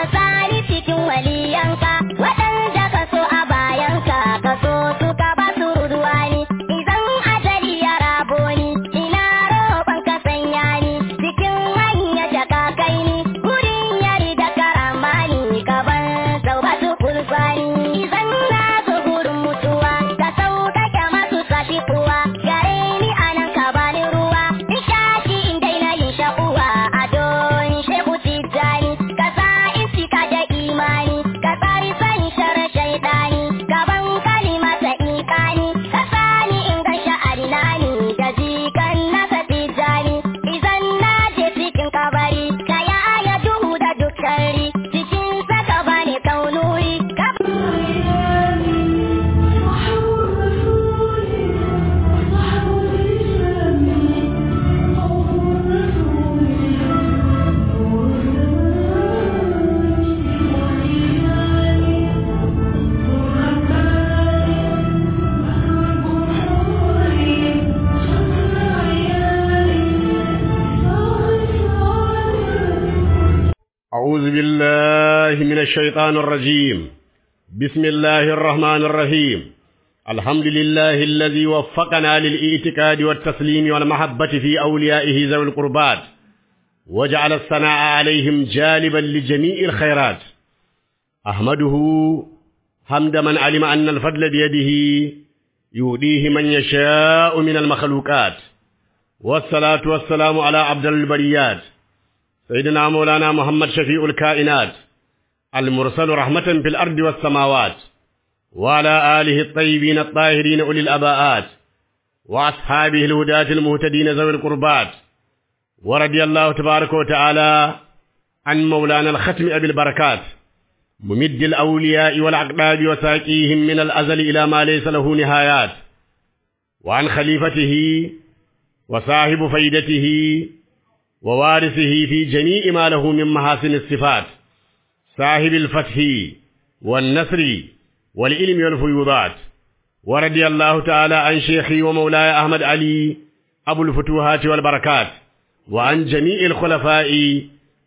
ka sani cikin waliyanka waɗanda ka so a bayanka ka so su ka ba su ruduwani idan ajali ya rabo ni ina roƙon ka sanya ni cikin hanya da ka kai ni wurin yari da karamani ka ban sau ba su kulfani idan na zo gurin mutuwa ka sauƙaƙe masu sashi kuwa gare ni anan ka bani ruwa in shashi in daina yin sha'uwa a don shehu tijjani ka sa in cika da imani ka tsari sani sharar shaidani gaban kalima ta ikani ka sani in ga sha'ari nani da jikan nasa tijjani idan na je cikin kabari ka ya aya duhu da duk shari cikin saka bani kaunuri ka أعوذ بالله من الشيطان الرجيم بسم الله الرحمن الرحيم الحمد لله الذي وفقنا للإعتقاد والتسليم والمحبة في أوليائه ذوي القربات وجعل الثناء عليهم جالبا لجميع الخيرات أحمده حمد من علم أن الفضل بيده يؤديه من يشاء من المخلوقات والصلاة والسلام على عبد البريات سيدنا مولانا محمد شفيع الكائنات المرسل رحمة في الأرض والسماوات وعلى آله الطيبين الطاهرين أولي الأباءات وأصحابه الهداة المهتدين ذوي القربات ورضي الله تبارك وتعالى عن مولانا الختم أبي البركات ممد الأولياء والأقداب وساقيهم من الأزل إلى ما ليس له نهايات وعن خليفته وصاحب فيدته ووارثه في جميع ما له من محاسن الصفات صاحب الفتح والنصر والعلم والفيوضات ورضي الله تعالى عن شيخي ومولاي أحمد علي أبو الفتوحات والبركات وعن جميع الخلفاء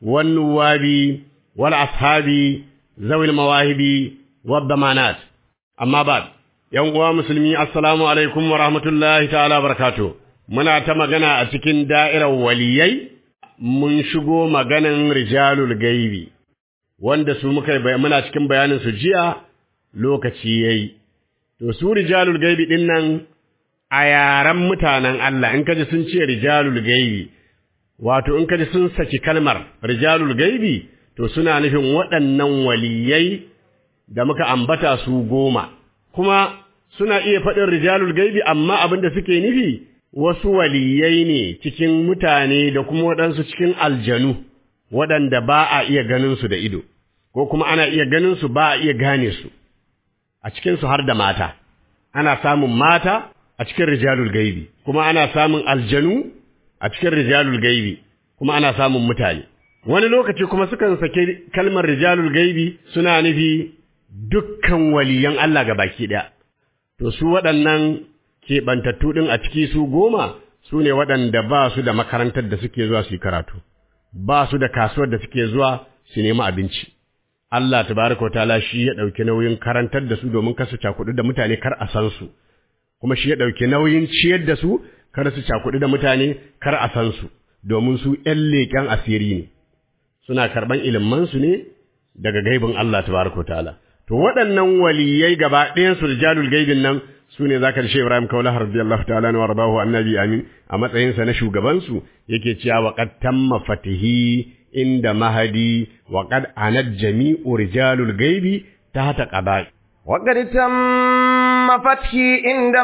والنواب والأصحاب ذوي المواهب والضمانات أما بعد يوم مسلمي السلام عليكم ورحمة الله تعالى وبركاته muna ta magana a cikin da'irar waliyai mun shigo maganan rijalul gaibi wanda su muka muna cikin bayanin su jiya lokaci yayi to su rijalul gaibi din nan a yaran mutanen Allah in kaji sun ce rijalul gaibi wato in kaji sun saki kalmar rijalul gaibi to suna nufin waɗannan waliyai da muka ambata su goma kuma suna iya faɗin rijalul gaibi amma abin da suke nufi wasu waliyai ne cikin mutane da kuma waɗansu cikin aljanu waɗanda ba a iya ganinsu da ido, ko kuma ana iya ganinsu ba a iya gane su, a cikinsu har da mata, ana samun mata a cikin rijalul gaibi, kuma ana samun aljanu a cikin rijalul gaibi, kuma ana samun mutane. Wani lokaci kuma sukan sake kalmar rijalul gaibi suna nufi dukkan waliyan Allah ga baki ɗaya. To su waɗannan keɓantattu ɗin a ciki su goma su ne waɗanda ba su da makarantar da suke zuwa su yi karatu, ba su da kasuwar da suke zuwa su nemi abinci. Allah tabaraka ta'ala shi ya ɗauki nauyin karantar da su domin kar su cakuɗu da mutane kar a san su, kuma shi ya ɗauki nauyin ciyar da su kar su cakuɗu da mutane kar a san su, domin su ’yan leƙen asiri ne, suna karɓan ilimansu ne daga gaibin Allah tabaraka ta'ala. To waɗannan waliyai gaba ɗayan su rijalul gaibin nan su ne za ka shi Ibrahim Kaula radiyallahu ta'ala wa rabahu annabi amin a matsayinsa na shugabansu yake cewa wa qad tamma fatihi inda mahadi wa qad anad jami'u rijalul gaibi tahta qada'i wa qad tamma fathi inda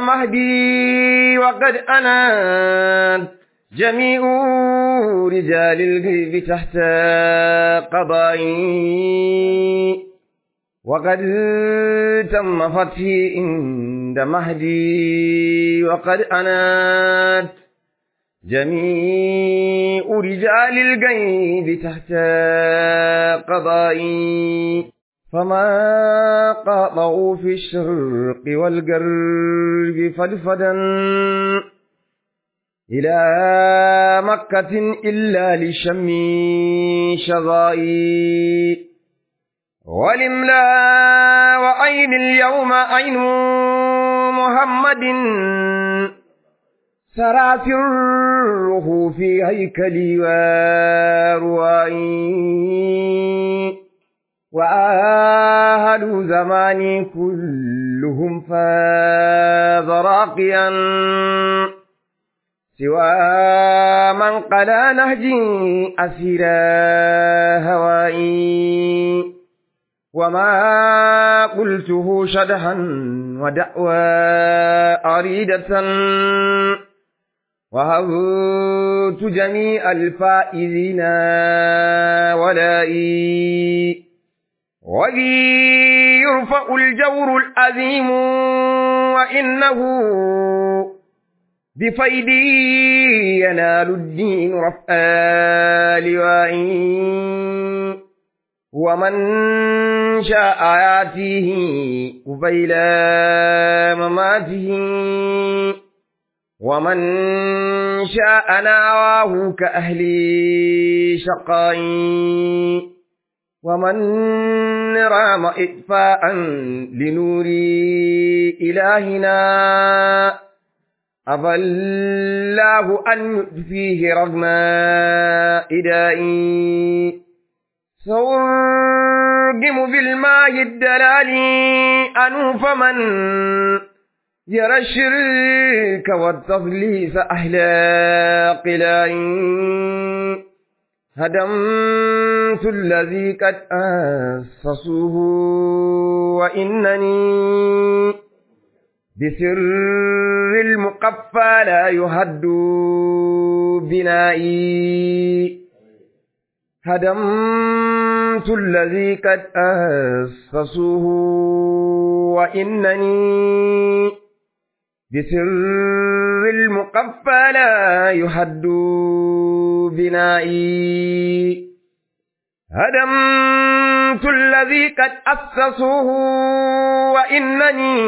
mahdi wa qad anad jami'u rijalil gaibi tahta qada'i وقد تم فتحي عند مهدي وقد أنات جميع رجال الغيب تحت قضائي فما قاطعوا في الشرق والغرب فدفدا إلى مكة إلا لشم شظائي ولملا وعين اليوم عين محمد سرافره في هيكلي وروائي وآهل زماني كلهم فاز راقيا سوى من قلا نهجي أسير هوائي وما قلته شدها ودعوى أريدة وهبت جميع الفائزين ولائي وبي يرفع الجور الأذيم وإنه بفيدي ينال الدين رفع لوائي ومن شاء ياتيه قبيل مماته ومن شاء ناواه كأهل شقاء ومن رام إطفاء لنور إلهنا أبى الله أن يطفيه رغم إدائي سأرجم بالماء الدلال أنوف من يرى الشرك والتضليس أهل قلاء هدمت الذي قد أسسوه وإنني بسر المقفى لا يهد بنائي هدمت الذي قد أسسوه وإنني بسر المقفى لا يهد بنائي هدمت الذي قد أسسوه وإنني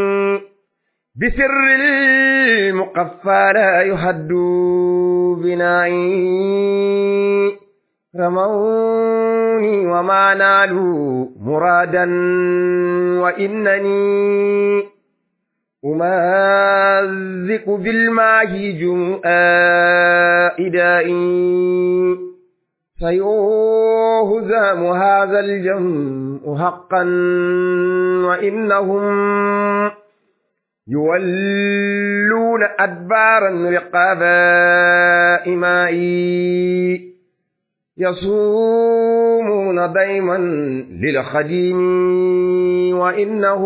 بسر المقفى لا يهد بنائي رموني وما نالوا مرادا وإنني أمازق بالماء جمؤا إدائي سيهزم هذا الجمع حقا وإنهم يولون أدبارا رقاب إمائي يصومون دائما للخديم وإنه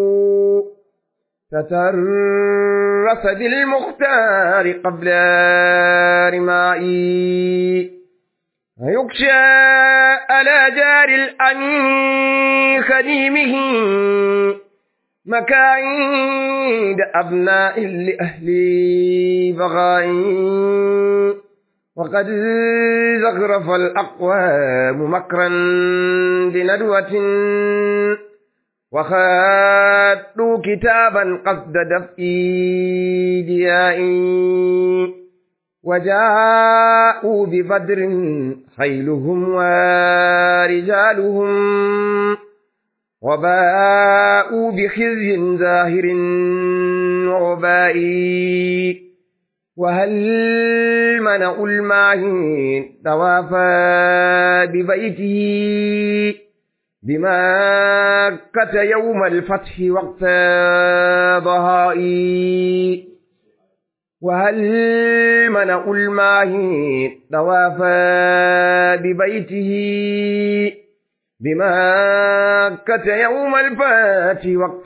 تترس بالمختار قبل رمائي يكشى على جار الأمين خديمه مكايد أبناء لأهل بغائي وقد زخرف الأقوام مكرا بندوة وخادوا كتابا قصد دفء ديائي وجاءوا ببدر خيلهم ورجالهم وباءوا بخزي زاهر وبائي وهل منأ المعين توافى ببيته بمكة يوم الفتح وقت ضهائي وهل منأ المعين توافى ببيته بمكة يوم الفتح وقت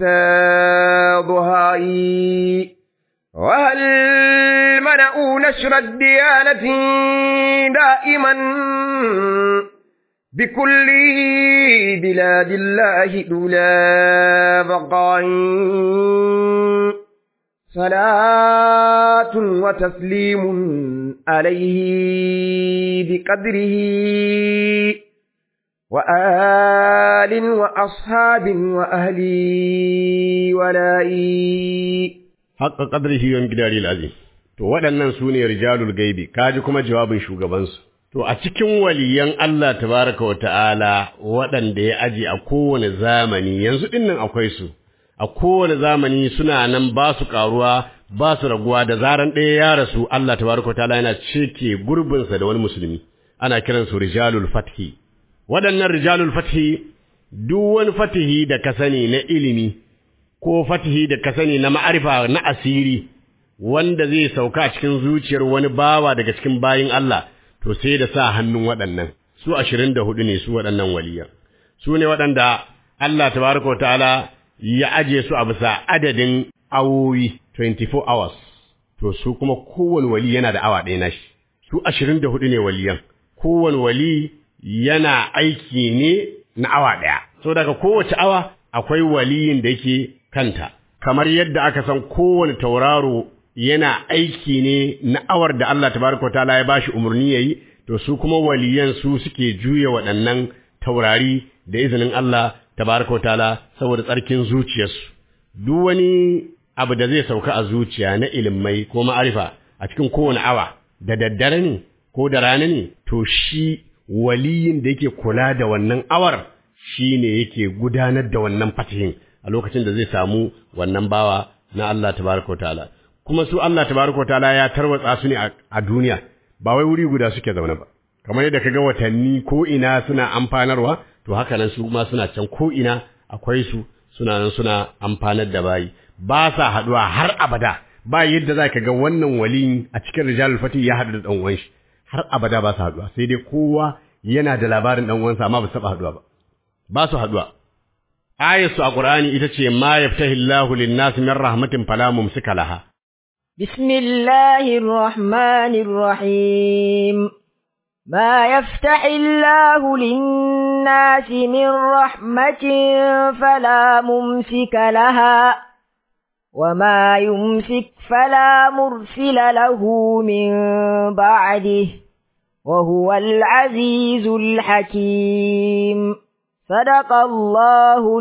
ضهائي وهل منعوا نشر الديانة دائما بكل بلاد الله دولا بقاء صلاة وتسليم عليه بقدره وآل وأصحاب وأهل ولائي haqqa qadrihi wa miqdari al-azim to waɗannan su ne rijalul gaibi kaji kuma jawabin shugabansu To, a cikin waliyan Allah tabaraka wa ta'ala waɗanda ya aji a kowane zamani, yanzu ɗin nan akwai su, a kowane zamani suna nan ba su ƙaruwa, ba su raguwa da zaran ɗaya ya rasu Allah tabaraka wa ta'ala yana cike gurbinsa da wani musulmi, ana kiransu rijalul fathi. Waɗannan rijalul fathi, duk wani fatihi da ka sani na ilimi, ko fatihi da ka sani na ma'arifa na asiri, wanda zai sauka a cikin zuciyar wani bawa daga cikin bayin Allah, to sai da sa hannun waɗannan su ashirin da hudu ne su waɗannan waliyan su ne waɗanda Allah tabaraka ta'ala ya aje su a bisa adadin awoyi 24 hours to su kuma kowane wali yana da awa ɗaya nashi su ashirin da hudu ne waliyan kowane wali yana aiki ne na awa ɗaya so daga kowace awa akwai waliyin da yake kanta kamar yadda aka san kowane tauraro yana aiki ne na awar da Allah tabaraka ta'ala ya bashi umarni yayi to su kuma waliyan su suke juya waɗannan taurari da izinin Allah tabaraka ta'ala saboda tsarkin zuciyarsu duk wani abu da zai sauka a zuciya na ilimai ko ma'arifa a cikin kowane awa da daddare ne ko da rana ne to shi waliyin da yake kula da wannan awar shi ne yake gudanar da wannan fatihin a lokacin da zai samu wannan bawa na Allah tabaraka ta'ala kuma su Allah tabaraka ta'ala ya tarwatsa su ne a duniya ba wai wuri guda suke zaune ba kamar yadda kaga watanni ko ina suna amfanarwa to haka nan su ma suna can ko ina akwai su suna nan suna amfanar da bayi ba sa haduwa har abada ba yadda za ka ga wannan waliyin a cikin rijalul fatih ya haɗu da ɗan uwan shi har abada ba su haduwa sai dai kowa yana da labarin ɗan uwansa amma ba su taɓa haduwa ba ba su haduwa ayatu a qur'ani ita ce ma yaftahillahu lin-nasi min rahmatin fala mumsika laha بسم الله الرحمن الرحيم ما يفتح الله للناس من رحمة فلا ممسك لها وما يمسك فلا مرسل له من بعده وهو العزيز الحكيم صدق الله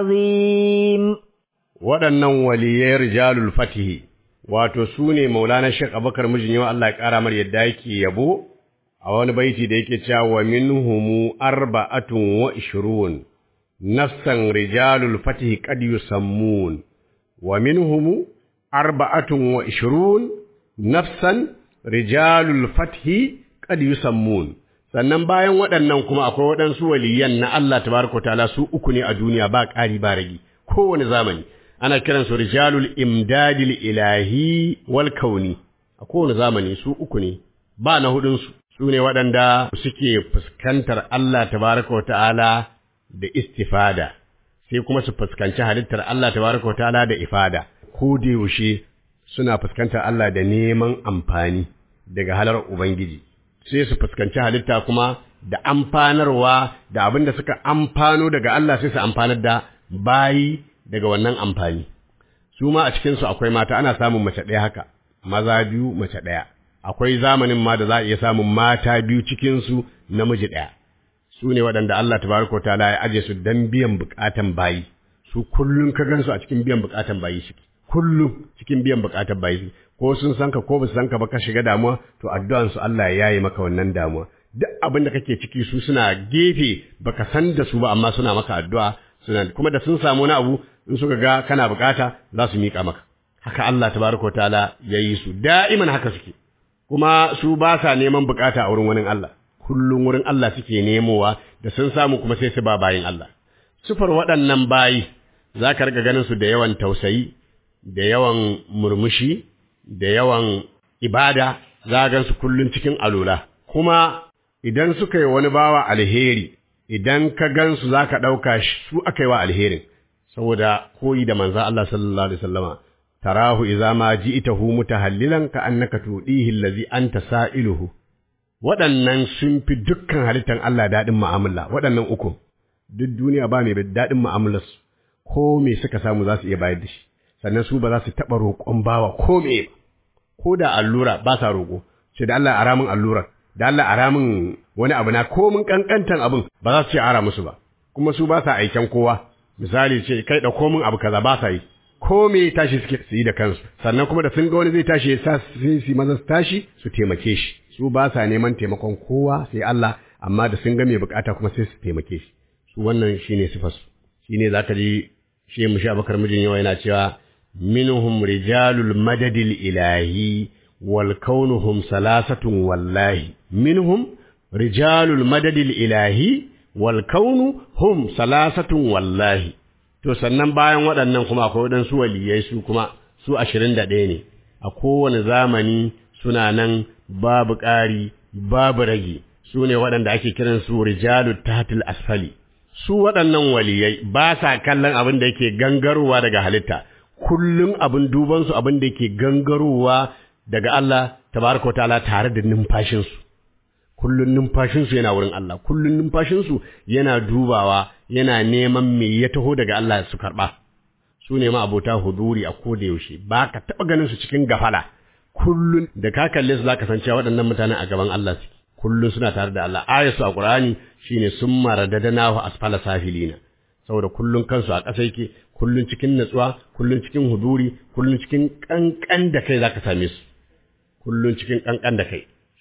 العظيم waɗannan waliyai rijalul fatihi wato su ne maulana shek abakar mijin yau Allah ya ƙara mar yadda yake yabo a wani baiti da yake cewa wa minhumu arba'atun wa ishrun nafsan rijalul fatihi qad yusammun wa minhumu arba'atun wa ishrun nafsan rijalul fatihi qad yusammun sannan bayan waɗannan kuma akwai waɗansu waliyan na Allah tabaraka ta'ala su uku ne a duniya ba ƙari ba ragi kowane zamani ana kiransu rijalul imdadil ilahi wal kauni a kowane zamani su uku ne ba na hudunsu su ne waɗanda suke fuskantar Allah tabaraka ta'ala da istifada sai kuma su fuskanci halittar Allah tabaraka ta'ala da ifada ko da yaushe suna fuskantar Allah da neman amfani daga halar ubangiji sai su fuskanci halitta kuma da amfanarwa da abin da suka amfano daga Allah sai su amfanar da bayi daga wannan amfani su ma a cikinsu akwai mata ana samun mace ɗaya haka maza biyu mace ɗaya akwai zamanin ma da za a iya samun mata biyu cikinsu namiji ɗaya su ne waɗanda Allah tabaraka ta'ala ya aje su dan biyan buƙatan bayi su kullum ka gansu a cikin biyan buƙatan bayi shi kullum cikin biyan buƙatan bayi ko sun san ka ko ba su san ka ba ka shiga damuwa to addu'an su Allah ya yaye maka wannan damuwa duk abin da kake ciki su suna gefe baka san da su ba amma suna maka addu'a suna kuma da sun samu wani abu in suka ga kana bukata za su miƙa maka haka Allah tabaraka ta'ala ya yi su da'iman haka suke kuma su ba sa neman bukata a wurin wani Allah kullum wurin Allah suke nemowa da sun samu kuma sai su ba bayin Allah sufar waɗannan bayi za ka riga ganin su da yawan tausayi da yawan murmushi da yawan ibada za gan su kullum cikin alula kuma idan suka yi wani bawa alheri idan ka gansu za ka ɗauka su aka yi wa alherin saboda koyi da manza Allah sallallahu alaihi wasallama tarahu idza ma ji'tahu mutahallilan ka annaka tudihi allazi anta sa'iluhu waɗannan sun fi dukkan halittar Allah daɗin mu'amala waɗannan uku duk duniya ba mai daɗin mu'amalar su ko me suka samu za su iya bayar da shi sannan su ba za su taɓa roƙon bawa ko me ba ko da allura ba sa roƙo sai da Allah ara min allura da Allah ara min wani abu na ko mun kankantan abin ba za su ce ara musu ba kuma su ba sa aiken kowa misali ce kai ɗauko min abu kaza ba sa yi ko me tashi suke su yi da kansu sannan kuma da sun ga wani zai tashi ya sa su su maza su tashi su taimake shi su ba sa neman taimakon kowa sai Allah amma da sun ga mai bukata kuma sai su taimake shi su wannan shine sifar su shine zaka ji shi mu sha bakar mijin yawa yana cewa minhum rijalul madadil ilahi wal kaunuhum salasatun wallahi minhum rijalul madadil ilahi wal kaunu hum salasatun wallahi to sannan bayan waɗannan kuma akwai waɗansu waliyai su kuma su ashirin da ɗaya ne a kowane zamani suna nan babu ƙari babu rage su ne waɗanda ake kiran su rijalu tahtil asfali su waɗannan waliyai ba sa kallon abin da yake gangarowa daga halitta kullum abin dubansu abin da yake gangarowa daga Allah tabaraka wa ta'ala tare da numfashinsu kullun numfashinsu yana wurin Allah kullun numfashinsu yana dubawa yana neman me ya taho daga Allah su karba su ne ma abota huduri a koda yaushe ba ka taba ganin su cikin gafala kullun da ka kalle su zaka san cewa waɗannan mutanen a gaban Allah suke kullun suna tare da Allah ayatu a Qur'ani shine summa radadnahu asfala safilina saboda kullun kansu a ƙasa yake kullun cikin natsuwa kullun cikin huduri kullun cikin kankan da kai zaka same su kullun cikin kankan da kai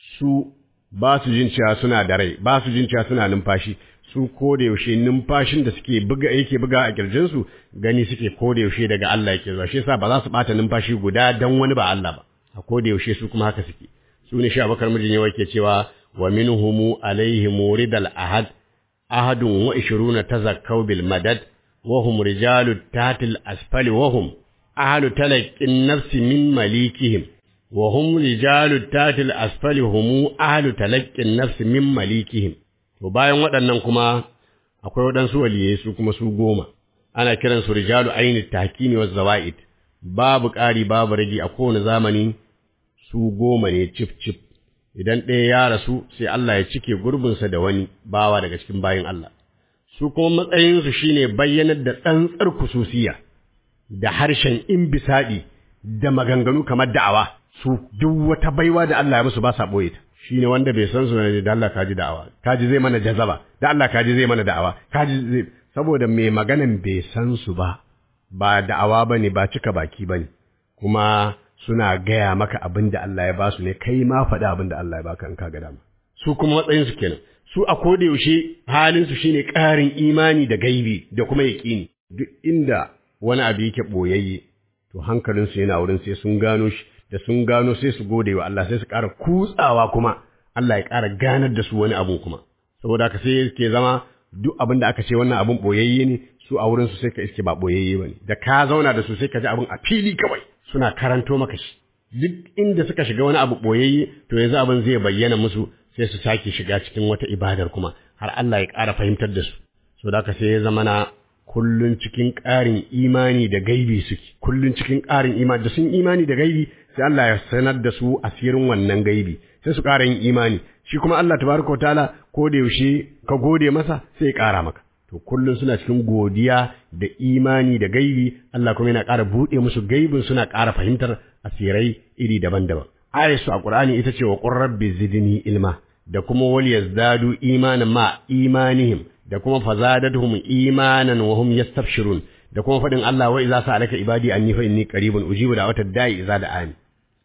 su ba su jin cewa suna da rai ba su jin cewa suna numfashi su ko da yaushe numfashin da suke buga yake buga a kirjin su gani suke ko da yaushe daga Allah yake zuwa shi yasa ba za su bata numfashi guda dan wani ba Allah ba a ko da yaushe su kuma haka suke su ne sha bakar mijin yawa ke cewa wa minhum alaihim ridal ahad ahadun wa ishiruna tazakkau bil madad wa hum rijalu tatil asfali wa hum ahlu talaqqin nafsi min malikihim وهم رجال التات الأسفل هم أهل تلقي النفس من مليكهم to bayan waɗannan kuma akwai waɗansu waliyai su kuma su goma ana kiran su rijalu aini tahkimi wa zawaid babu ƙari babu rage a kowane zamani su goma ne cif cif idan ɗaya ya rasu sai Allah ya cike gurbinsa da wani bawa daga cikin bayin Allah su kuma matsayinsu shine bayyanar da tsantsar kususiya da harshen imbisadi da maganganu kamar da'awa su duk wata baiwa da Allah ya musu ba sa boye ta shine wanda bai san su ne da Allah kaji da'awa kaji zai mana jazaba da Allah kaji zai mana da'awa kaji zai saboda mai maganan bai san su ba ba da'awa bane ba cika baki bane kuma suna gaya maka abin da Allah ya ba su ne kai ma faɗi abin da Allah ya baka in ka ga dama su kuma matsayin su kenan su a koda yaushe halin su shine ƙarin imani da gaibi da kuma yaƙini duk inda wani abu yake boyayye to hankalinsu yana wurin sai sun gano shi da sun gano sai su gode wa Allah sai su ƙara kutsawa kuma Allah ya ƙara ganar da su wani abu kuma saboda haka sai ke zama duk abin da aka ce wannan abun boyayye ne su a wurin su sai ka iske ba boyayye bane da ka zauna da su sai ka ji abin a fili kawai suna karanto maka shi duk inda suka shiga wani abu boyayye to yanzu abin zai bayyana musu sai su sake shiga cikin wata ibadar kuma har Allah ya ƙara fahimtar da su saboda haka sai ya zama na kullun cikin ƙarin imani da gaibi suke kullun cikin ƙarin imani da sun imani da gaibi sai Allah ya sanar da su asirin wannan gaibi sai su ƙara yin imani shi kuma Allah tabaraka taala ko da yaushe ka gode masa sai ya ƙara maka to kullun suna cikin godiya da imani da gaibi Allah kuma yana ƙara buɗe musu gaibin suna ƙara fahimtar asirai iri daban-daban ayar su a Qur'ani ita ce wa qur rabbi zidni ilma da kuma wal yazdadu imanan ma imanihim da kuma fazadatuhum imanan wa hum yastabshirun da kuma faɗin Allah wa idza sa'alaka ibadi anni fa inni qaribun ujibu da'watad da'i idza da'ani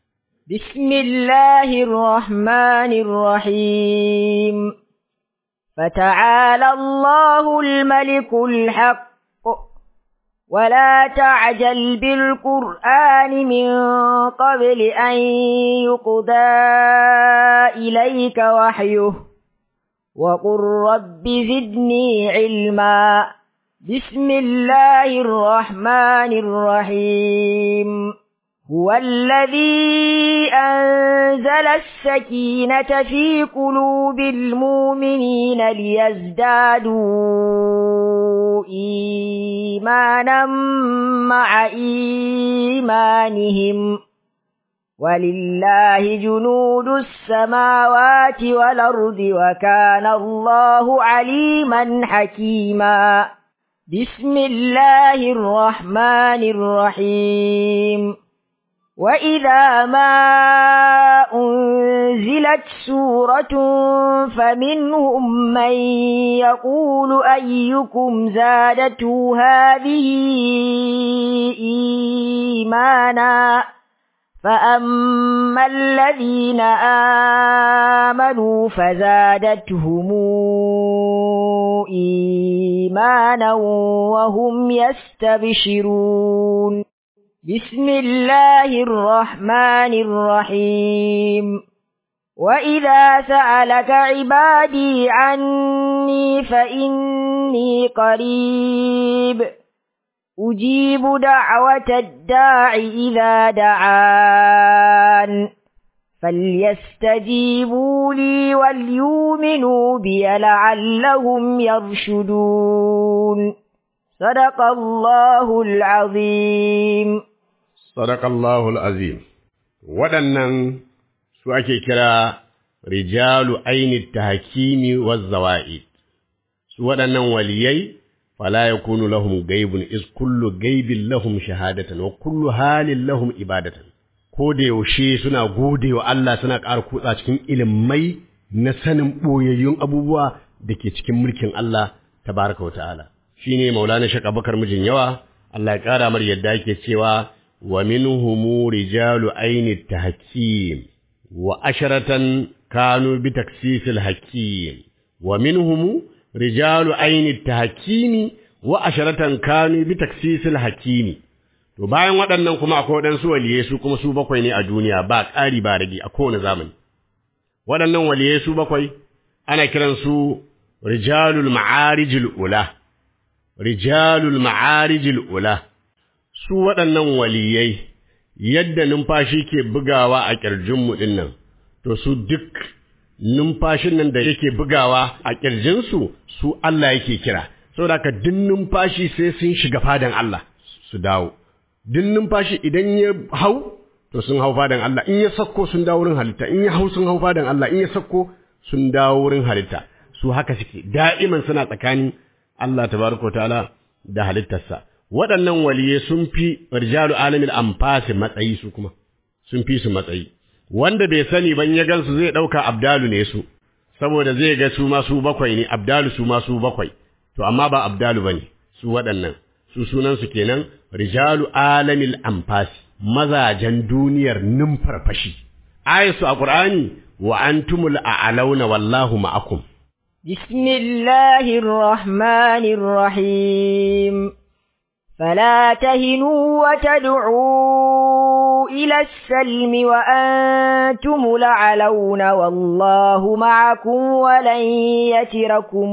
بسم الله الرحمن الرحيم فتعالى الله الملك الحق ولا تعجل بالقرآن من قبل أن يقضى إليك وحيه وقل رب زدني علما بسم الله الرحمن الرحيم هو الذي أنزل السكينة في قلوب المؤمنين ليزدادوا إيمانا مع إيمانهم ولله جنود السماوات والأرض وكان الله عليما حكيما بسم الله الرحمن الرحيم وإذا ما أنزلت سورة فمنهم من يقول أيكم زادته هذه إيمانا فأما الذين آمنوا فزادتهم إيمانا وهم يستبشرون بسم الله الرحمن الرحيم وإذا سألك عبادي عني فإني قريب أجيب دعوة الداع إذا دعان فليستجيبوا لي وليؤمنوا بي لعلهم يرشدون صدق الله العظيم Sadakallahul azim. Waɗannan su ake kira rijalu aini tahkimi waz zawa'id. Su waɗannan waliyai fala yakunu lahum gaibun is kullu gaibin lahum shahadatan wa kullu halin lahum ibadatan. Ko da yaushe suna gode wa Allah suna ƙara kutsa cikin ilimai na sanin ɓoyayyun abubuwa da ke cikin mulkin Allah tabaraka wa ta'ala. Shi ne Maulana Shaka Bakar mijin yawa, Allah ya ƙara mar yadda yake cewa ومنهم رجال عين التحكيم وعشرة كانوا بتكسيس الحكيم ومنهم رجال عين التحكيم وعشرة كانوا بتكسيس الحكيم to bayan waɗannan kuma akwai waɗansu waliyai su kuma su bakwai ne a duniya ba ƙari ba rage a kowane zamani waɗannan waliyai su bakwai ana kiransu rijalul ma'arijul ula rijalul ma'arijul ula su waɗannan waliyai yadda numfashi ke bugawa a ƙirjinmu ɗin nan, to su duk numfashin nan da yake bugawa a ƙirjinsu su Allah yake kira, saboda ka duk numfashi sai sun shiga fadan Allah su dawo. Duk numfashi idan ya hau, to sun hau fadan Allah, in ya sakko sun dawo wurin halitta, in ya hau sun hau fadan Allah, in ya sakko sun dawo wurin halitta. Su haka suke, da'iman suna tsakanin Allah tabaraka ta'ala da halittarsa. waɗannan waliye sun fi rijalu alamil amfasi matsayi su kuma sun fi su matsayi wanda bai sani ban ya gansu zai ɗauka abdalu ne su saboda zai ga su ma su bakwai ne abdalu su ma su bakwai to amma ba abdalu bane su waɗannan su sunan su kenan rijalu alamil amfasi mazajen duniyar numfarfashi ayatu a qur'ani wa antumul a'launa wallahu ma'akum بسم الله الرحمن الرحيم فلا تهنوا وتدعوا إلى السلم وأنتم لعلون والله معكم ولن يتركم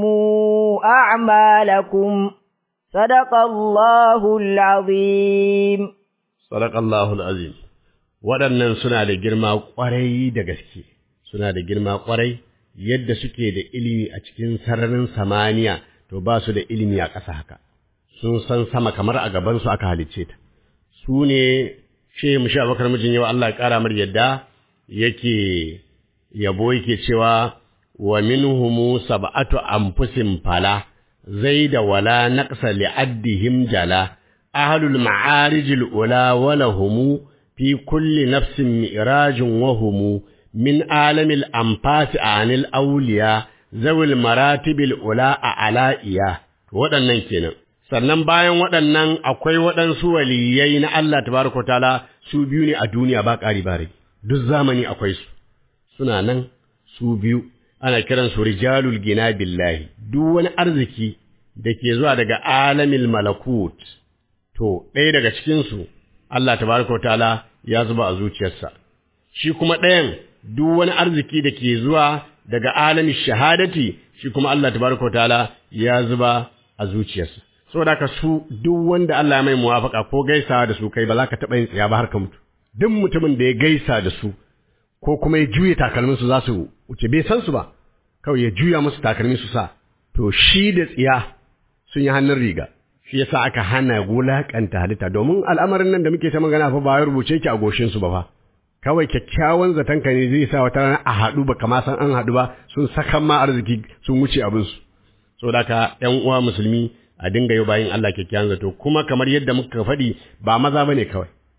أعمالكم صدق الله العظيم صدق الله العظيم waɗannan suna da girma ƙwarai da gaske suna da girma ƙwarai yadda suke da ilimi a cikin sararin samaniya to ba su da ilimi a ƙasa haka sun san sama kamar a gabansu aka halicce ta su ne shehu mushi abakar mijin yau Allah ya ƙara mar yadda yake yabo yake cewa wa minhumu sab'atu anfusin fala zaida wala naqsa li'addihim jala ahlul ma'arijil ula walahumu fi kulli nafsin mi'rajun wahumu min alamil anfasi anil awliya zawil maratibil ula a ala'iya waɗannan kenan sannan bayan waɗannan akwai waɗansu waliyai na Allah tabaraka taala su biyu ne a duniya ba ƙari ba rage duk zamani akwai su suna nan su biyu ana kiran su rijalul gina billahi duk wani arziki da ke zuwa daga alamil malakut to ɗaya daga cikin su Allah tabaraka taala ya zuba a zuciyarsa shi kuma ɗayan duk wani arziki da ke zuwa daga alamin shahadati shi kuma Allah tabaraka taala ya zuba a zuciyarsa saboda haka su duk wanda Allah ya mai muwafaka ko gaisawa da su kai ba za ka taɓa yin tsaya ba har ka mutu duk mutumin da ya gaisa da su ko kuma ya juya takalmin su za su wuce bai san su ba kawai ya juya musu takalmin su sa to shi da tsiya sun yi hannun riga shi yasa aka hana wulakanta halitta domin al'amarin nan da muke ta magana fa ba ya rubuce ki a goshin su ba fa kawai kyakkyawan zaton ka ne zai sa wata rana a haɗu ba kama san an haɗu ba sun sakan ma arziki sun wuce abin su saboda haka ƴan uwa musulmi a dinga yi bayin Allah kyakkyawan zato kuma kamar yadda muka faɗi ba maza bane kawai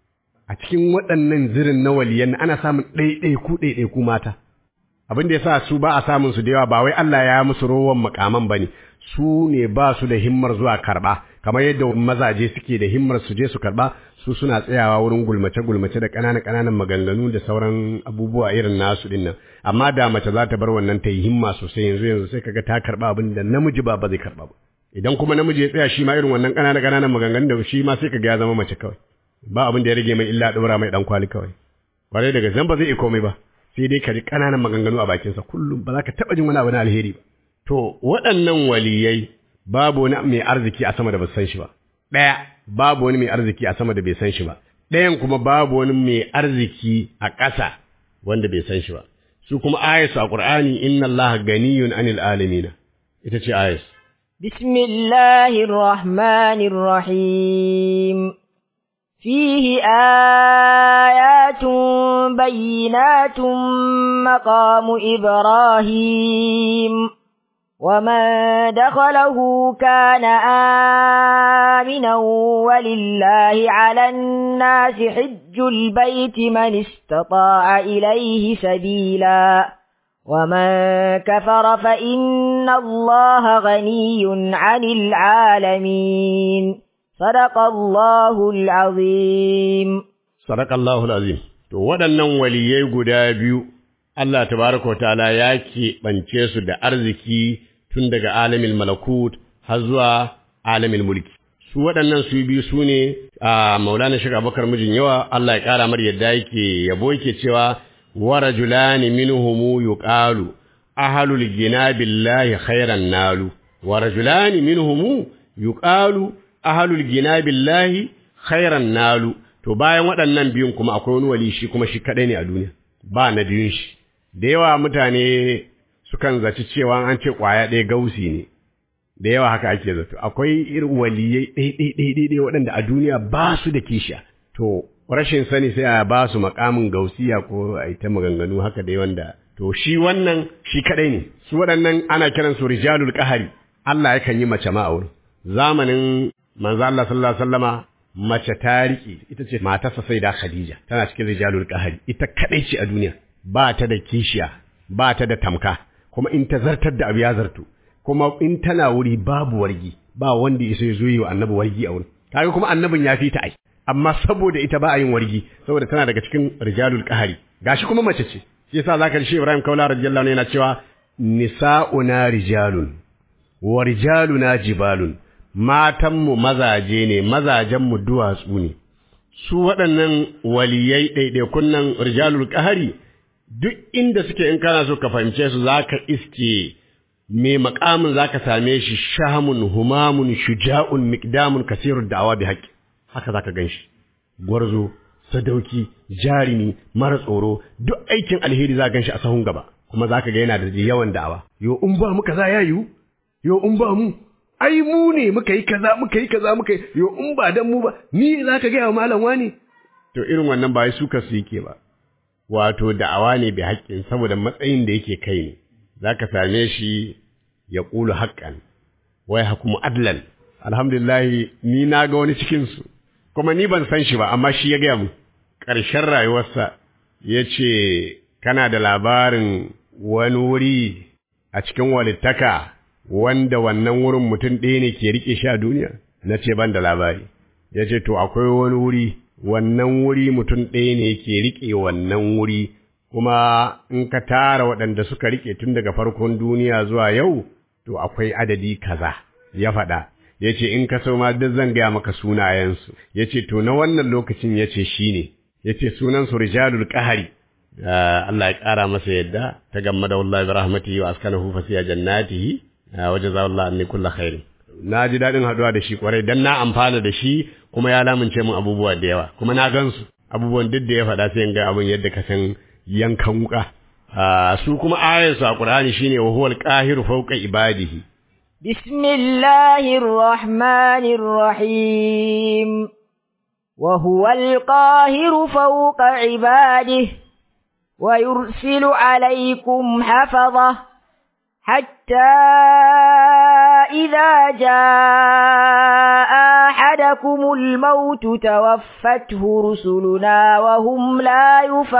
a cikin waɗannan zirin na waliyan ana samun ɗaiɗaiku ɗaiɗaiku mata abin da ya sa su ba a samun su da yawa ba wai Allah ya musu rowan makaman ba ne su ne ba su da himmar zuwa karɓa kamar yadda mazaje suke da himmar su je su karɓa su suna tsayawa wurin gulmace gulmace da ƙananan ƙananan maganganu da sauran abubuwa irin nasu ɗin nan amma da mace za ta bar wannan ta yi himma sosai yanzu yanzu sai kaga ta karɓa abin da namiji ba ba zai karɓa ba idan kuma namiji ya tsaya shi ma irin wannan ƙananan ƙananan maganganun da shi ma sai kaga ya zama mace kawai ba abin da ya rage mai illa ɗora mai ɗan kwali kawai kwarai daga zan ba zai iya komai ba sai dai ka ji ƙananan maganganu a bakinsa kullum ba za ka taɓa jin wani abu na alheri ba to waɗannan waliyai babu wani mai arziki a sama da ba san shi ba ɗaya babu wani mai arziki a sama da bai san shi ba ɗayan kuma babu wani mai arziki a ƙasa wanda bai san shi ba su kuma ayatu a Qur'ani inna Allah ganiyun anil alamin ita ce ayat bismillahir rahmanir rahim فيه آيات بينات مقام إبراهيم ومن دخله كان آمنا ولله على الناس حج البيت من استطاع إليه سبيلا ومن كفر فإن الله غني عن العالمين صدق الله العظيم صدق الله العظيم to waɗannan waliyai guda biyu Allah tabaraka ta'ala ya keɓance su da arziki tun daga alamin malakut har zuwa alamin mulki su waɗannan su biyu su ne a maulana shiga bakar mijin yawa Allah ya ƙara mar yadda yake yabo yake cewa wa rajulani minhumu yuqalu ahlul gina billahi khairan nalu wa rajulani minhumu yuqalu ahalul gina billahi khairan nalu to bayan waɗannan biyun kuma akwai wani wali shi kuma shi kaɗai ne a duniya ba na biyun shi da yawa mutane sukan zaci cewa an ce ƙwaya ɗaya gausi ne da yawa haka ake zato akwai irin waliyai ɗai waɗanda a duniya ba su da kishiya to rashin sani sai a ba su makamin gausiya ko a ta maganganu haka dai wanda to shi wannan shi kaɗai ne su waɗannan ana kiransu rijalul ƙahari Allah yakan yi mace ma a wurin zamanin manzo Allah sallallahu alaihi wasallama mace ta riƙe ita ce matarsa sai da Khadija tana cikin rijalul qahari ita kadai ce a duniya ba ta da kishiya ba ta da tamka kuma in ta zartar da abu ya zartu kuma in tana wuri babu wargi ba wanda ya sai zo yi wa annabi wargi a wurin kaga kuma annabin ya fi ta ai amma saboda ita ba a yin wargi saboda tana daga cikin rijalul qahari gashi kuma mace ce shi yasa zaka ji Ibrahim Kaula radiyallahu anhu yana cewa nisa'una rijalun wa rijaluna jibalun matanmu mazaje ne, mazajenmu duwatsu ne, su waɗannan waliyai ɗaiɗaikun nan rijalul ƙahari, duk inda suke in kana so ka fahimce su za ka iske mai makamin za ka same shi shamun, humamun, shuja'un, miƙdamun, kasirun da'awa bi haƙƙi, haka za ka gan shi, gwarzo, sadauki, jarumi, mara tsoro, duk aikin alheri za ka gan shi a sahun gaba, kuma za ka ga yana da yawan da'awa. Yo, in ba mu kaza ya yiwu, yo, in ba mu, ai mu ne muka yi kaza muka yi kaza muka yi yo in ba dan mu ba ni za ka gaya wa malam wani to irin wannan ba su ka su yake ba wato da'awa ne bi haƙƙin saboda matsayin da yake kai ne za ka same shi ya ƙulu haƙƙan wai hakumu adlan alhamdulillah ni na ga wani cikin su kuma ni ban san shi ba amma shi ya gaya mu ƙarshen rayuwarsa ya ce kana da labarin wani wuri a cikin walittaka wanda wannan wurin mutum ɗaya ne ke riƙe shi a duniya na ce ban da labari ya ce to akwai wani wuri wannan wuri mutum ɗaya ne ke riƙe wannan wuri kuma in ka tara waɗanda suka riƙe tun daga farkon duniya zuwa yau to akwai adadi kaza ya faɗa ya ce in ka so ma duk zan gaya maka sunayensu ya ce to na wannan lokacin ya ce shi ne ya ce sunansu rijalul ƙahari Allah ya ƙara masa yadda ta gamma da wallahi bi rahmatihi wa askanahu fasiya jannatihi waje za Allah ne kulla khairi na ji daɗin haɗuwa da shi kwarai dan na amfana da shi kuma ya lamince min abubuwa da yawa kuma na gansu abubuwan duk da ya faɗa sai in ga abin yadda ka san yankan wuka su kuma ayarsu a Qur'ani shine wa huwal qahiru fawqa ibadihi bismillahir rahmanir rahim wa huwal qahiru fawqa ibadihi ويرسل عليكم حفظه حتى إذا جاء أحدكم الموت توفته رسلنا وهم لا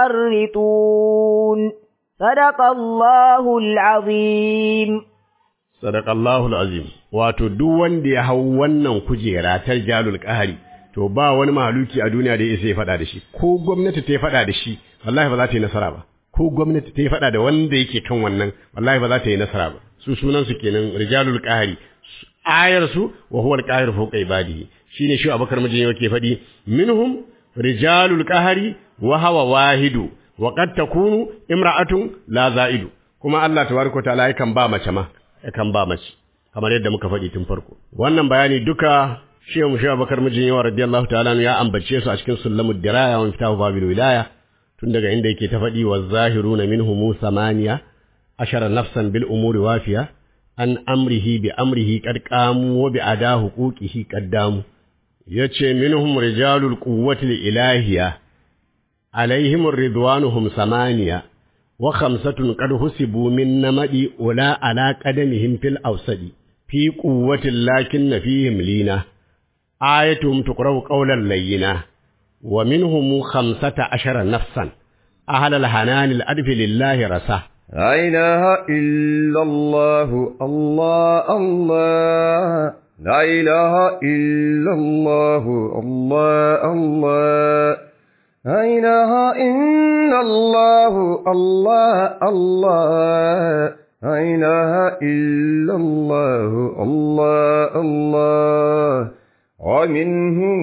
يفرطون صدق الله العظيم صدق الله العظيم wato duk wanda ya hau wannan kujera ta jalul qahari to ba wani mahaluki a duniya da ya isa ya faɗa da shi ko gwamnati ta yi faɗa da shi wallahi ba za ta yi nasara ba ko gwamnati ta yi faɗa da wanda yake kan wannan wallahi ba za ta yi nasara ba su sunan su kenan rijalul qahari ayar su wa huwa al-qahir fawqa ibadihi shine shi Abubakar mijin yake faɗi minhum rijalul qahari wa hawa wahidu wa qad takunu imra'atun la za'idu kuma Allah tabaraka ta'ala yakan ba mace ma yakan ba mace kamar yadda muka faɗi tun farko wannan bayani duka Shehu Musha Bakar mijin yawa radiyallahu ta'ala ya ambace su a cikin sulamud diraya wa fitahu babil wilaya tun daga inda yake ta faɗi wa zahiruna minhum samaniya ashara nafsan bil umuri wafiya an amrihi bi amrihi qad qamu wa bi ada huquqihi qaddamu yace minhum rijalul quwwati ilahiyya alaihim ridwanuhum samaniya wa khamsatun qad husibu min namadi ula ala qadamihim fil awsadi fi quwwatin lakin fihim lina آيتهم تقرأ قولا لينا ومنهم خمسة عشر نفسا أهل الحنان الأدف لله رساه لا إله إلا الله الله الله لا إله إلا الله الله الله لا إله إلا الله الله الله لا إله إلا الله الله الله ومنهم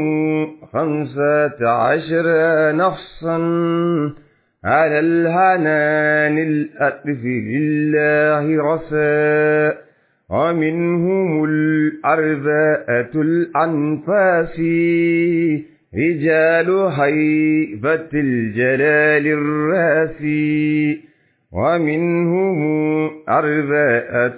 خمسة عشر نفسا على الهنان الألف لله رساء ومنهم الأربعة الأنفاس رجال هيبة الجلال الراسي ومنهم أربعة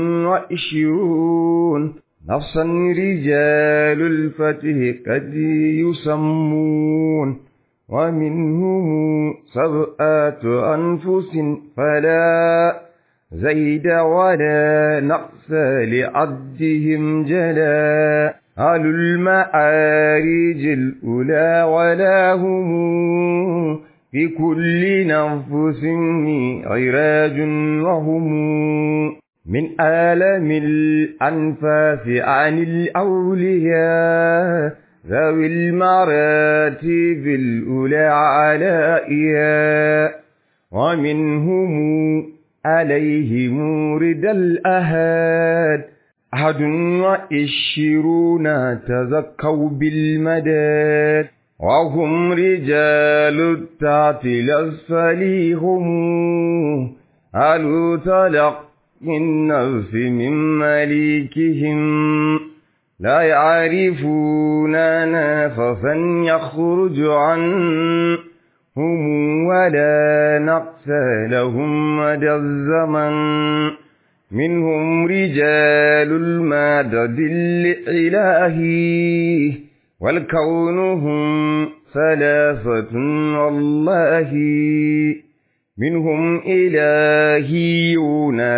وعشرون نفسا رجال الفتح قد يسمون ومنهم سبعة أنفس فلا زيد ولا نقص لعدهم جلا أهل المعارج الأولى ولا هم في كل نفس عراج وهم من آلم الأنفاس عن الأولياء ذوي المراتب الأولى علائها ومنهم عليهم رد الأهاد أحد وعشرون تزكوا بالمداد وهم رجال التعطيل الأسفل هم أهل تلق النفس من مليكهم لا يعرفون نفسا يخرج عنهم ولا نقص لهم مدى الزمن منهم رجال المدد الإلهي والكون هم ثلاثة والله منهم إلهيون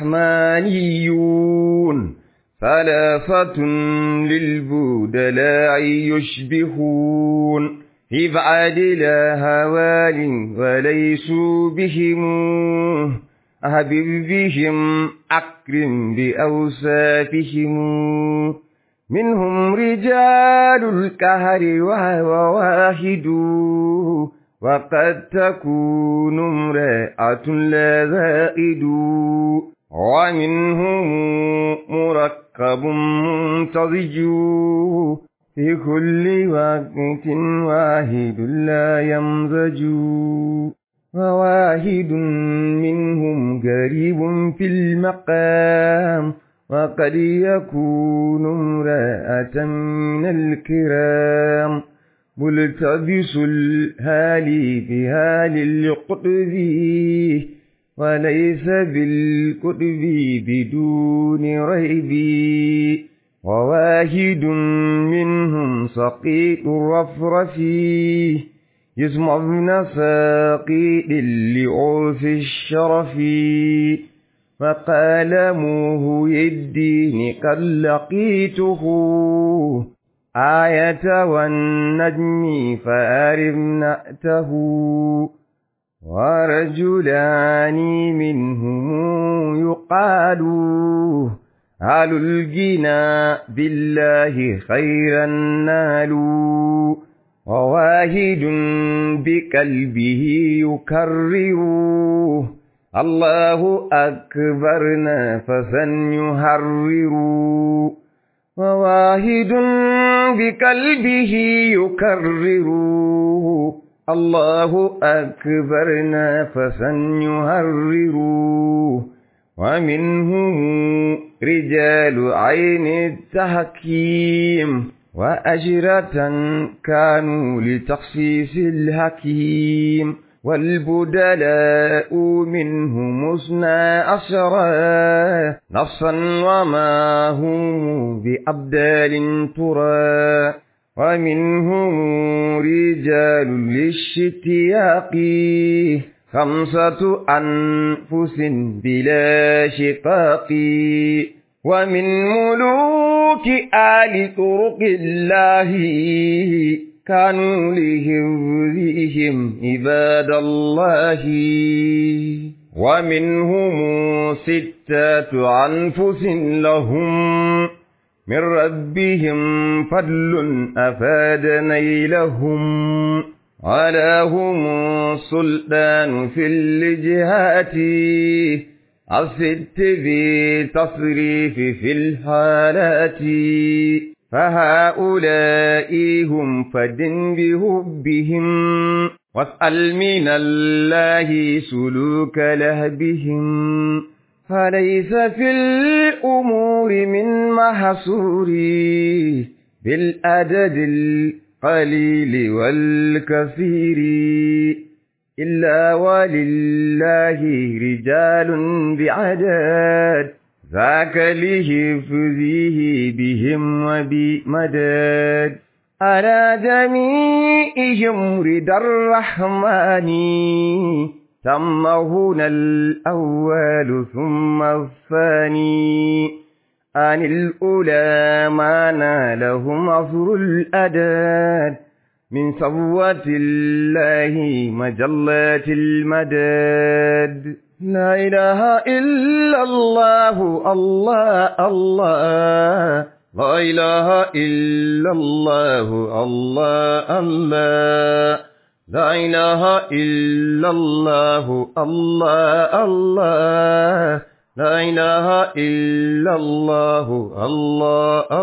رحمانيون ثلاثة للبودلاء يشبهون في بعد لا هوال وليسوا بهم أهبب بهم أكرم بأوصافهم منهم رجال الكهر وهو واحد وقد تكون امرأة لا زائد ومنهم مركب منتضج في كل وقت واحد لا يمزج وواحد منهم قريب في المقام وقد يكون امرأة من الكرام ملتبس الهالي بهال القطب وليس بالقطب بدون ريب وواحد منهم سقيط الرفرف يسمع ابن ساقيد لعرف الشرف فقال موهي الدين قد لقيته آية والنجم فأرم نأته ورجلان منهم يقال هل الجنا بالله خيرا نالوا وواهد بقلبه يكرر الله أكبر نفسا يهرر وواهد بقلبه يكرر الله أكبر نفسا يهرر ومنهم رجال عين التحكيم وأجرة كانوا لتخصيص الحكيم والبدلاء منهم اثنا عشرا نصا وما هم بأبدال ترى ومنهم رجال للشتياق خمسة أنفس بلا شقاق ومن ملوك آل طرق الله كانوا لهذهم عباد الله ومنهم ستة أنفس لهم من ربهم فضل أفاد نيلهم ولهم سلطان في الجهات الست بتصريف في الحالات فهؤلاء هم فدن بهبهم واسأل من الله سلوك لهبهم فليس في الأمور من محصور بالأدد القليل والكثير إلا ولله رجال بعدد ذاك لحفظه بهم وبمدد على جميعهم رضا الرحمن ثم هنا الأول ثم الثاني عن الأولى ما نالهم عصر الأداد من صوة الله مجلات المداد لا إله إلا الله الله الله لا إله إلا الله الله الله لا إله إلا الله الله الله لا إله إلا الله الله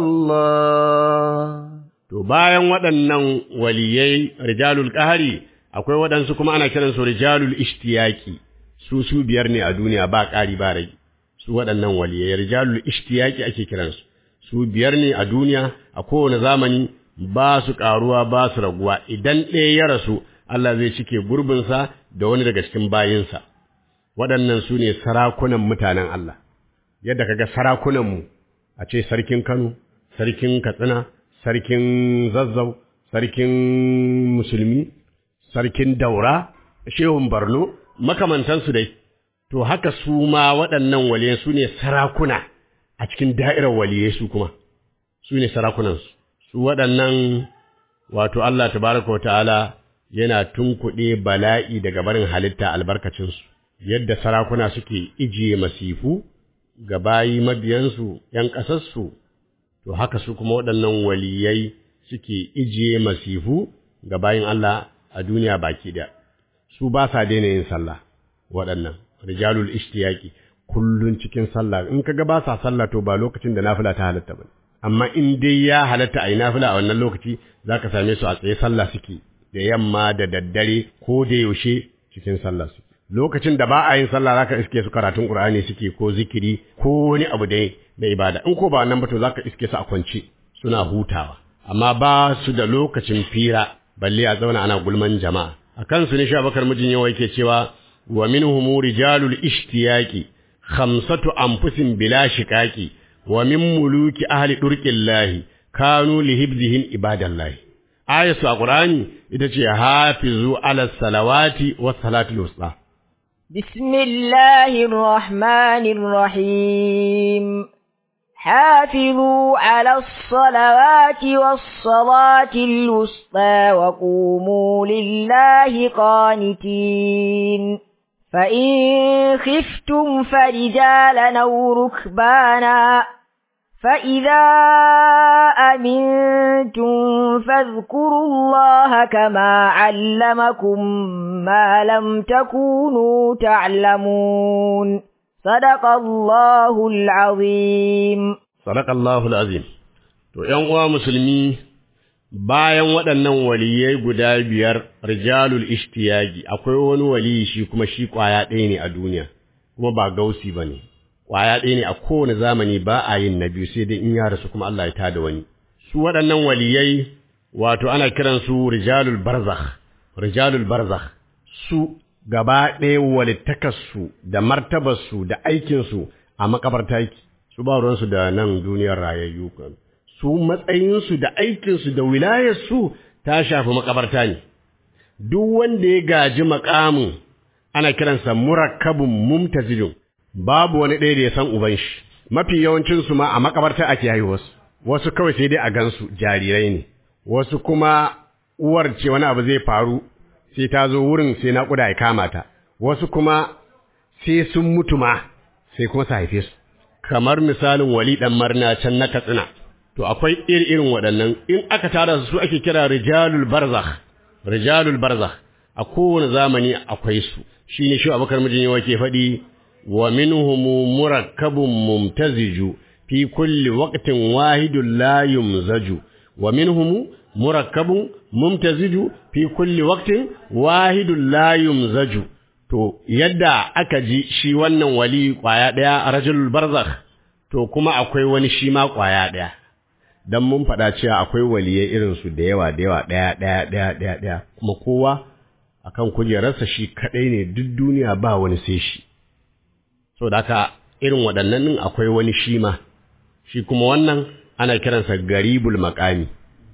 الله To bayan waɗannan waliyai rijalul ƙahari akwai waɗansu kuma ana kiransu rijalul ishtiyaki su su biyar ne a duniya ba ƙari ba rai su waɗannan waliyai rijalul ishtiyaki ake kiransu su biyar ne a duniya a kowane zamani ba su ƙaruwa ba su raguwa idan ɗaya ya rasu Allah zai cike gurbinsa da wani daga cikin bayinsa waɗannan su ne sarakunan mutanen Allah yadda kaga sarakunanmu a ce sarkin Kano sarkin Katsina sarkin Zazzau sarkin Musulmi sarkin Daura shehun Borno makamantansu dai to haka su ma waɗannan waliyai su ne sarakuna a cikin da'irar waliyai su kuma su ne sarakunansu su waɗannan wato Allah tabaraka wa ta'ala yana tunkuɗe bala'i daga barin halitta albarkacinsu yadda sarakuna suke ijiye masifu ga bayi mabiyansu ‘yan ƙasarsu, to haka su kuma waɗannan waliyai suke ijiye masifu ga bayin Allah a duniya baki da su ba sa daina yin sallah waɗannan rijalul ishtiyaki kullun cikin sallah in kaga ba sa sallah to ba lokacin da nafila ta halatta ba amma in dai ya halatta a yi nafila a wannan lokaci zaka same su a tsaye sallah suke da yamma da daddare ko da yaushe cikin sallah suke lokacin da ba a yin sallah zaka iske su karatun Qur'ani suke ko zikiri ko wani abu dai da ibada in ko ba wannan ba to zaka iske su a kwance suna hutawa amma ba su da lokacin fira balle a zauna ana gulman jama'a akan su ne Shabakar mijin yawa yake cewa wa minhum rijalul ishtiyaqi khamsatu anfusin bila shiqaqi wa min muluki ahli durqillahi kanu lihibzihim ibadallahi ayatu a Qur'ani ita ce hafizu ala salawati was salatul wusta بسم الله الرحمن الرحيم حافظوا على الصلوات والصلاة الوسطى وقوموا لله قانتين فإن خفتم فرجالا أو ركبانا فإذا أمنتم فاذكروا الله كما علمكم ما لم تكونوا تعلمون صدق الله العظيم Sadakallahu azim To, ’yan uwa musulmi, bayan waɗannan waliyai guda biyar rijalul ishtiyagi, akwai wani waliyi shi kuma shi ƙwaya ɗaya ne a duniya, kuma ba gausi ba ne, ƙwaya ɗaya ne a kowane zamani ba a yin na biyu sai dai in ya rasu kuma Allah ya tada wani. Su waɗannan waliyai, wato ana kiransu rijalul barzakh, rijalul barzakh, su gaba ɗaya walittakarsu da martabarsu da aikinsu a makabarta yake. su ba ruwansu da nan duniyar rayayyu kan su matsayinsu da aikinsu da wilayarsu ta shafi makabarta ne duk wanda ya gaji makamin ana kiransa murakkabun mumtazilun babu wani ɗaya da ya san uban shi mafi yawancinsu ma a makabarta ake haihuwarsu wasu kawai sai dai a gansu jarirai ne wasu kuma uwar ce wani abu zai faru sai ta zo wurin sai naƙuda ya kama ta wasu kuma sai sun mutu ma sai kuma su haife su kamar misalin wali ɗan marna can na katsina to akwai iri irin waɗannan in aka tara su ake kira rijalul barzakh rijalul barzakh a kowane zamani akwai su shine shi abakar mijin yawa ke faɗi wa minhum murakkabun mumtaziju fi kulli waqtin wahidun la yumzaju wa minhum murakkabun mumtaziju fi kulli waqtin wahidun la yumzaju To, yadda aka ji shi wannan wali ƙwaya ɗaya a rajulul barzakh, to kuma akwai wani shi ma ƙwaya ɗaya, don mun faɗa cewa akwai waliyai irinsu da yawa da yawa ɗaya ɗaya ɗaya ɗaya ɗaya, kuma kowa a kan kujerarsa shi kaɗai ne duk duniya ba wani sai shi. So da haka irin waɗannan ɗin akwai wani shi ma, shi kuma wannan ana kiransa garibul maƙami,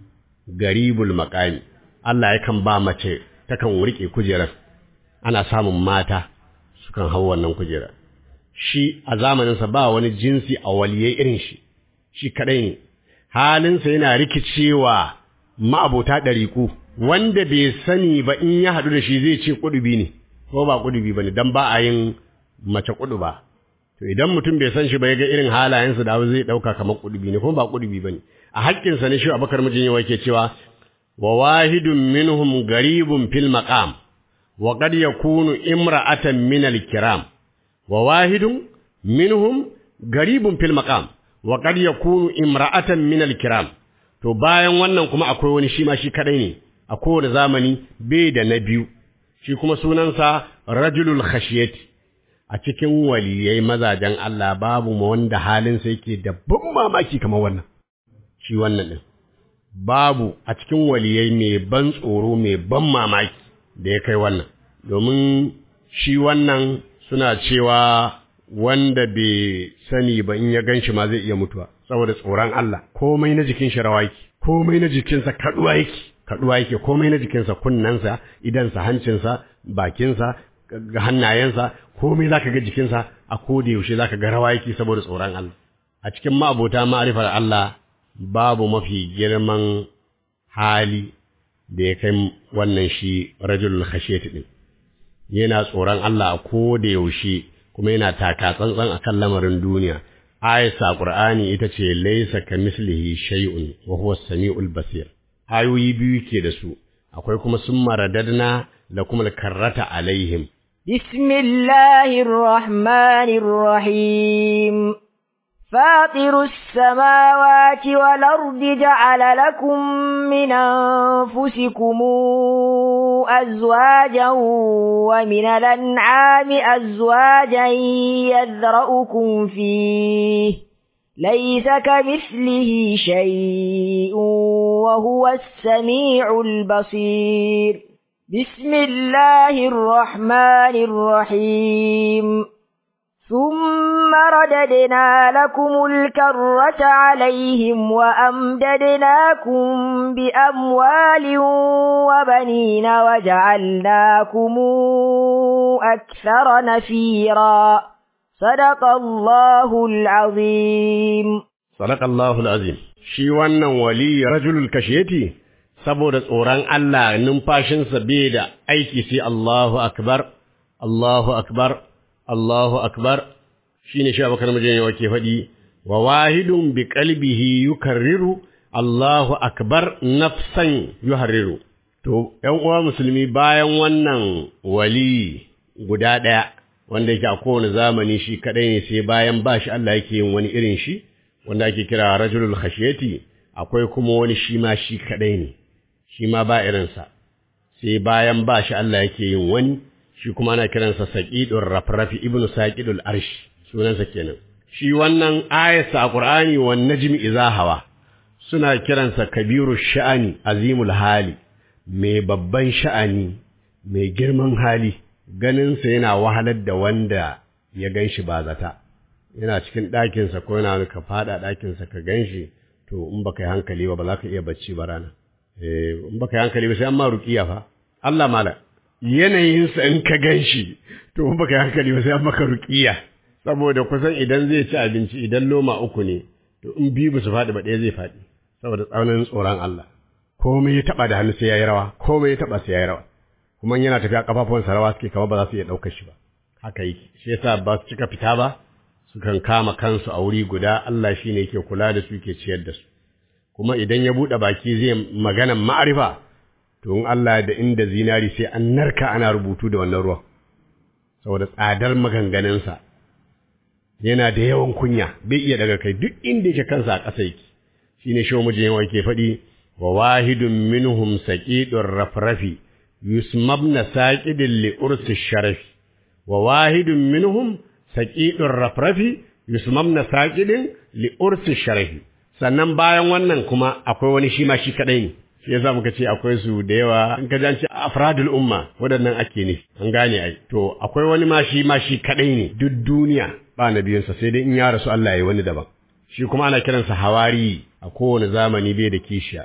garibul maƙami, Allah yakan ba mace takan riƙe kujerar. ana samun mata sukan hau wannan kujera shi a zamaninsa ba wani jinsi a waliyai irin shi shi kadai ne halinsa yana rikicewa ma'abota ɗariƙu wanda bai sani ba in ya haɗu da shi zai ce kudubi ne ko ba kudubi ba ne don ba a yin mace kudu ba to idan mutum bai san shi ba ya ga irin halayensa da zai ɗauka kamar kudubi ne kuma ba kudubi ba ne a haƙƙinsa ne shi abakar mijin yawa ke cewa wa wahidun minhum garibun fil maqam وقد يكون امرأة من الكرام وواحد منهم غريب في المقام وقد يكون امرأة من الكرام to bayan wannan kuma akwai wani shi ma shi kadai ne a kowane zamani bai da na biyu shi kuma sunansa rajulul khashiyati a cikin waliyai mazajen Allah babu ma wanda halinsa yake da ban mamaki kamar wannan shi wannan din babu a cikin waliyai mai ban tsoro mai ban mamaki da ya kai wannan domin shi wannan suna cewa wanda bai sani ba in ya ganshi ma zai iya mutuwa saboda tsoron Allah komai na jikin shi rawa yake komai na jikinsa kaduwa yake kaduwa yake komai na jikinsa kunnensa idansa hancinsa bakinsa hannayensa komai zaka ga jikinsa a koda yaushe zaka ga rawa yake saboda tsoron Allah a cikin ma'abota ma'arifar Allah babu mafi girman hali da ya kai wannan shi rajulul khashiyati din yana tsoron Allah a ko da yaushe kuma yana taka tsantsan akan lamarin duniya ayat qur'ani ita ce laysa kamislihi shay'un wa huwa as-sami'ul basir ayoyi biyu ke da su akwai kuma summa radadna lakum al-karrata alaihim bismillahir rahmanir rahim فاطر السماوات والأرض جعل لكم من أنفسكم أزواجا ومن الأنعام أزواجا يذرأكم فيه ليس كمثله شيء وهو السميع البصير بسم الله الرحمن الرحيم ثم رددنا لكم الكرة عليهم وأمددناكم بأموال وبنين وجعلناكم أكثر نفيرا صدق الله العظيم صدق الله العظيم shi wannan wali rajulul kashiyati saboda tsoron Allah numfashinsa bai da aiki sai Allahu akbar Allahu akbar Allahu akbar shine shi abakar mijin yawa ke faɗi wa wahidun bi qalbihi yukarriru Allahu akbar nafsan yuharriru to ƴan uwa musulmi bayan wannan wali guda ɗaya wanda yake a kowane zamani shi kadai ne sai bayan ba shi Allah yake yin wani irin shi wanda ake kira rajulul khashiyati akwai kuma wani shi ma shi kadai ne shi ma ba irinsa sai bayan ba shi Allah yake yin wani shi kuma ana kiransa saqidur rafrafi ibnu saqidul arsh sunansa kenan shi wannan ayatsa a qur'ani wan najmi idza hawa suna kiransa kabiru sha'ani azimul hali mai babban sha'ani mai girman hali ganinsa yana wahalar da wanda ya ganshi ba zata yana cikin ɗakinsa ko yana ka faɗa ɗakinsa ka ganshi to in baka yi hankali ba ba za ka iya bacci ba rana eh in baka yi hankali ba sai an ma ruqiya fa Allah mala yanayinsa in ka gan shi to in baka yi hankali ba sai an maka ruƙiya saboda kusan idan zai ci abinci idan loma uku ne to in biyu ba su faɗi ba ɗaya zai faɗi saboda tsaunin tsoron Allah komai ya taɓa da hannu sai ya yi rawa komai ya taɓa sai ya yi rawa kuma yana tafiya kafafuwansa rawa suke kama ba za su iya ɗaukar shi ba haka yake shi yasa ba su cika fita ba sukan kama kansu a wuri guda Allah shi ne yake kula da su ke ciyar da su kuma idan ya buɗe baki zai maganan ma'arifa to in Allah da inda zinari sai an narka ana rubutu da wannan ruwan saboda tsadar maganganunsa yana da yawan kunya bai iya daga kai duk inda yake kansa a ƙasa yake shine shi mujin yawa yake faɗi wa wahidun minhum saqidur rafrafi yusmabna saqidin li ursi sharafi wa wahidun minhum saqidur rafrafi yusmabna saqidin li ursi sharafi sannan bayan wannan kuma akwai wani shi ma shi kadai ne shi yasa muka ce akwai su da yawa in ka ji afradul umma waɗannan ake ne an gane ai to akwai wani ma shi ma shi kadai ne duk duniya ba nabiyinsa sai dai in ya rasu Allah ya wani daban shi kuma ana kiransa hawari a kowane zamani bai da kishiya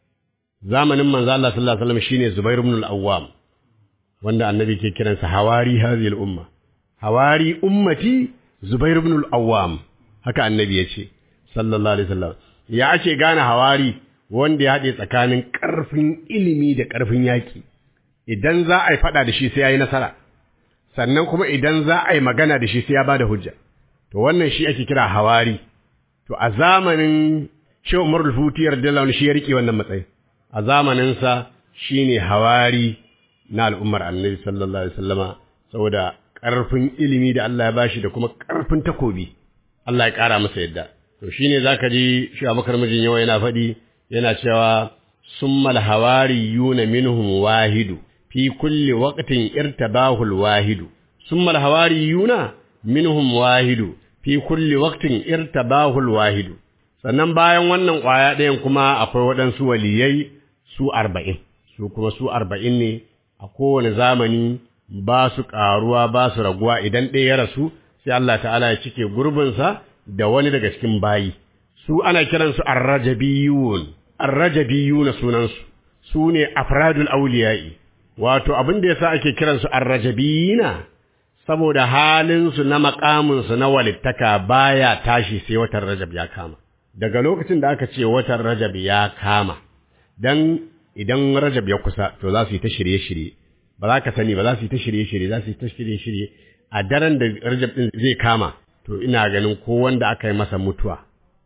zamanin manzo Allah sallallahu alaihi wasallam shine Zubair ibn al-Awwam wanda annabi ke kiransa hawari hadhihi al-umma hawari ummati Zubair ibn al-Awwam haka annabi ya ce sallallahu alaihi wasallam ya ake gane hawari wanda ya haɗe tsakanin ƙarfin ilimi da ƙarfin yaƙi idan za a yi faɗa da shi sai ya yi nasara sannan kuma idan za a yi magana da shi sai ya ba da hujja to wannan shi ake kira hawari to a zamanin shi umar rufutiyar da shi ya riƙe wannan matsayi a zamaninsa shi ne hawari na al'ummar annabi sallallahu alaihi wasallama saboda ƙarfin ilimi da Allah ya bashi da kuma ƙarfin takobi Allah ya ƙara masa yadda to shine zaka ji shi Abubakar mijin yawa yana faɗi yana cewa summal hawariyuna minhum wahidu fi kulli waqtin irtabahu alwahidu summal hawariyuna minhum wahidu fi kulli waqtin irtabahu alwahidu sannan bayan wannan kwaya ɗayan kuma akwai waɗansu waliyai su arba'in su kuma su arba'in ne a kowane zamani ba su ƙaruwa ba su raguwa idan ɗaya ya rasu sai Allah ta'ala ya cike gurbinsa da wani daga cikin bayi su ana kiransu arrajabiyun arrajabiyuna sunansu su ne afradul auliya'i wato abin da yasa ake kiransu arrajabiyina saboda halinsu na makaminsu na walittaka baya tashi sai watan rajab ya kama daga lokacin da aka ce watan rajab ya kama dan idan rajab ya kusa to za su yi ta shirye-shirye ba za ka sani ba za su yi ta shirye-shirye za su yi ta shirye-shirye a daren da rajab din zai kama to ina ganin ko wanda aka yi masa mutuwa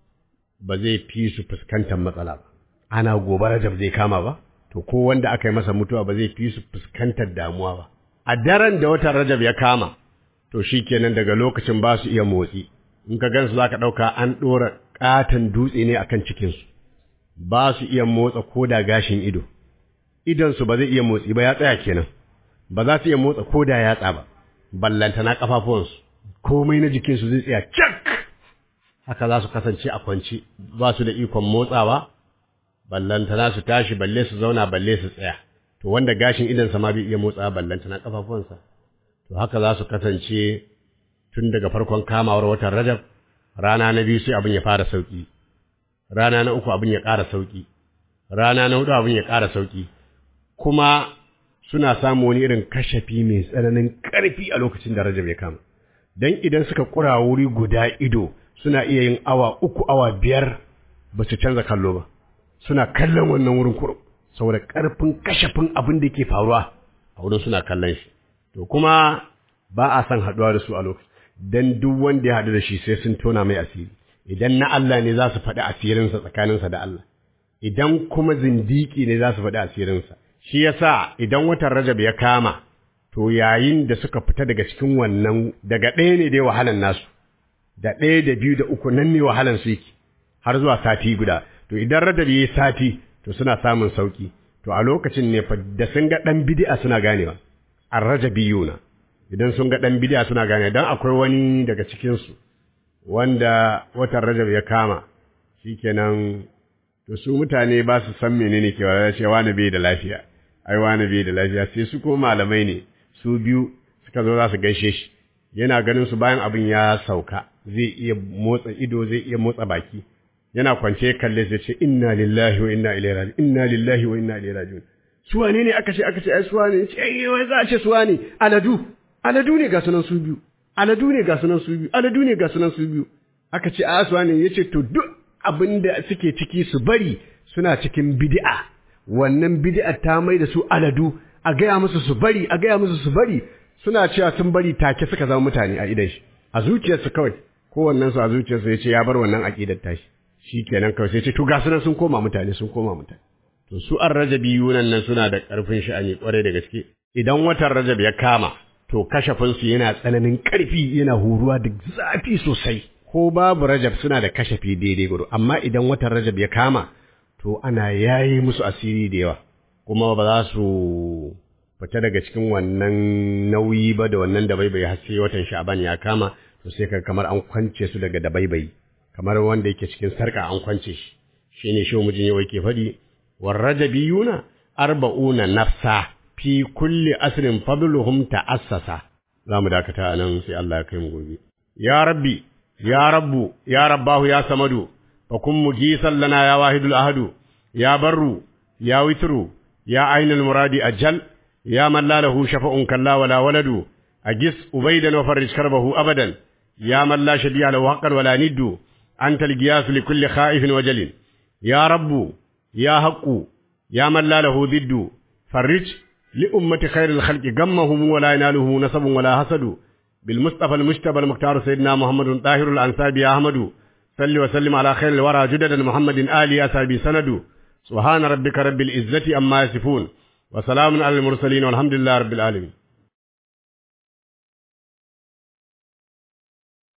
ba zai fi su fuskantar matsala ba ana gobe rajab zai kama ba to ko wanda aka yi masa mutuwa ba zai fi su fuskantar damuwa ba a daren da watan rajab ya kama to shikenan daga lokacin ba su iya motsi in ka gansu za ka ɗauka an ɗora ƙaton dutse ne akan cikinsu ba su iya motsa ko da gashin ido idonsu ba zai iya motsi ba ya tsaya kenan ba za su iya motsa ko da yatsa ba ballantana ƙafafuwansu komai na jikinsu zai tsaya cak haka za su kasance a kwance ba su da ikon motsawa ballantana su tashi balle su zauna balle su tsaya to wanda gashin idonsa ma bai iya motsawa ballantana ƙafafuwansa to haka za su kasance tun daga farkon kamawar watan Rajab rana na biyu sai abin ya fara sauki rana na uku abin ya ƙara sauki rana na hudu abin ya ƙara sauki kuma suna samu wani irin kashafi mai tsananin ƙarfi a lokacin da Rajab ya kama dan idan suka kura wuri guda ido suna iya yin awa uku awa biyar ba su canza kallo ba suna kallon wannan wurin kurum saboda ƙarfin kashafin abin da ke faruwa a wurin suna kallon shi to kuma ba a son haɗuwa da su a lokaci dan duk wanda ya haɗu da shi sai sun tona mai asiri idan na Allah ne za su faɗi asirinsa tsakaninsa da Allah idan kuma zindiki ne za su faɗi asirinsa shi yasa idan watan Rajab ya kama to yayin da suka fita daga cikin wannan daga ɗaya ne dai wahalan nasu da ɗaya da biyu da uku nan ne wahalan su yake har zuwa sati guda to idan Rajab yayi sati to suna samun sauki to a lokacin ne fa da sun ga dan bid'a suna ganewa ar-rajabiyuna idan sun ga dan bid'a suna ganewa dan akwai wani daga cikin su wanda watan Rajab ya kama shikenan to su mutane ba su san menene ke wa ce wani bai da lafiya ai wani bai da lafiya sai su ko malamai ne su biyu suka zo za su gaishe shi yana ganin su bayan abin ya sauka zai iya motsa ido zai iya motsa baki yana kwance kalle sai ce inna lillahi wa inna ilaihi raji'un inna lillahi wa inna ilaihi raji'un su wane ne aka ce aka ce ai su wane ce ai wai za a ce su wane aladu aladu ne ga sunan su biyu aladu ne ga sunan su biyu aladu ne ga sunan su biyu aka ce a su wane yace to duk abin da suke ciki su bari suna cikin bid'a wannan bid'a ta mai da su aladu a gaya musu su bari a gaya musu su bari suna cewa sun bari take suka zama mutane a idan shi a zuciyarsu kawai kowannen su a zuciyarsu yace ya bar wannan aqidar tashi shikenan kawai sai ce to ga sunan sun koma mutane sun koma mutane to su an rajabi yunan nan suna da ƙarfin sha'ani kwarai da gaske idan watan rajab ya kama to kashafin su yana tsananin ƙarfi yana huruwa da zafi sosai ko babu rajab suna da kashafi daidai gudu amma idan watan rajab ya kama to ana yayi musu asiri da yawa kuma ba za su fita daga cikin wannan nauyi ba da wannan dabaibai har sai watan sha'ban ya kama to sai ka kamar an kwance su daga dabaibai kamar wanda yake cikin sarka an kwance shi shine shi mujin yau yake faɗi warrajabiyuna arba'una nafsa fi kulli asrin fadluhum ta'assasa zamu dakata anan sai Allah ya kai mu gobe ya rabbi ya rabbu ya rabbahu ya samadu fa kun mujisan lana ya wahidul ahadu ya barru ya witru ya ainul muradi ajal ya man la lahu shafa'un kalla wala waladu ajis ubaydan wa farrij karbahu abadan ya man la shabi'a lahu haqqan wala niddu anta al-giyas li kulli khaifin wajalin ya rabbu يا حق يا من لا له ضد فرج لأمة خير الخلق غمهم ولا يناله نسب ولا حسد بالمصطفى المجتبى المختار سيدنا محمد طاهر الأنساب يا أحمد صل وسلم على خير الورى جدد محمد آل أصحابي سند سبحان ربك رب العزة أما يصفون وسلام على المرسلين والحمد لله رب العالمين